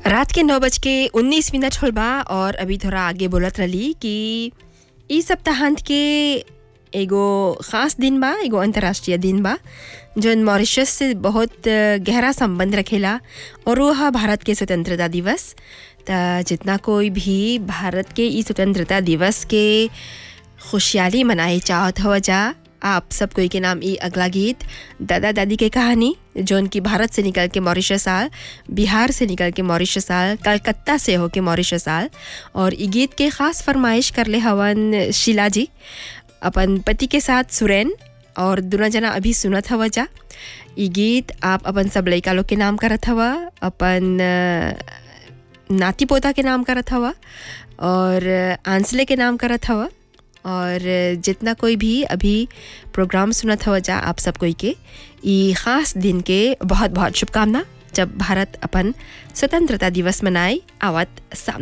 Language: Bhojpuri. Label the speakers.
Speaker 1: रात के नौ बज के उन्नीस मिनट होल बा और अभी थोड़ा आगे बोलत रही कि ई सप्ताहांत के एगो ख़ास दिन बा एगो अंतर्राष्ट्रीय दिन बा जौन मॉरिशस से बहुत अ, गहरा संबंध रखेला और वो हा भारत के स्वतंत्रता दिवस त जितना कोई भी भारत के ई स्वतंत्रता दिवस के खुशहाली मनाए चाहत हव जा आप सब कोई के नाम ई अगला गीत दादा दादी के कहानी जौन की भारत से निकल के मॉरिशस आल बिहार से निकल के मॉरिशस आल कलकत्ता से होके मॉरिशस आल और ई गीत के खास फरमाइश करले हवन शीला जी अपन पति के साथ सुरैन और दुना जना अभी सुनत हव जा ई गीत आप अपन सब लइका लोग के नाम करत हवा अपन अ, नाती पोता के नाम करत हवा और आंसले के नाम करत हवा और जितना कोई भी अभी प्रोग्राम सुनत हवा जा आप सब कोई के ई खास दिन के बहुत बहुत शुभकामना जब भारत अपन स्वतंत्रता दिवस मनाए आवत सामने